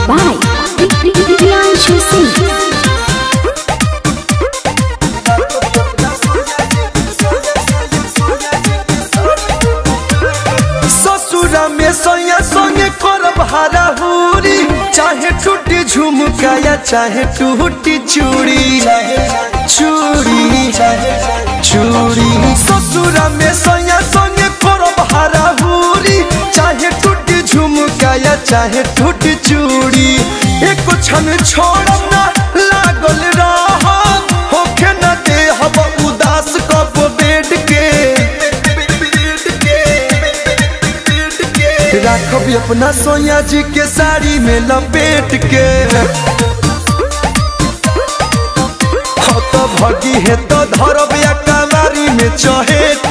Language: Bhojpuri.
by Priyanshu Singh. ससुरा में सोया संगे करब हाराहुरी चाहे टूटी झुमका या चाहे टूटी चूड़ी चूड़ी चूड़ी ससुरा में सोया संगे करब हाराहुरी चाहे टूटी झुमका या चाहे टूटी चूड़ी एक क्षण छोड़ब ना लागल रह होखे न दे हब उदास कप बेड के राखब अपना सोया जी के साड़ी में लपेट के हो तो भगी है तो धरब या कवारी में चहेट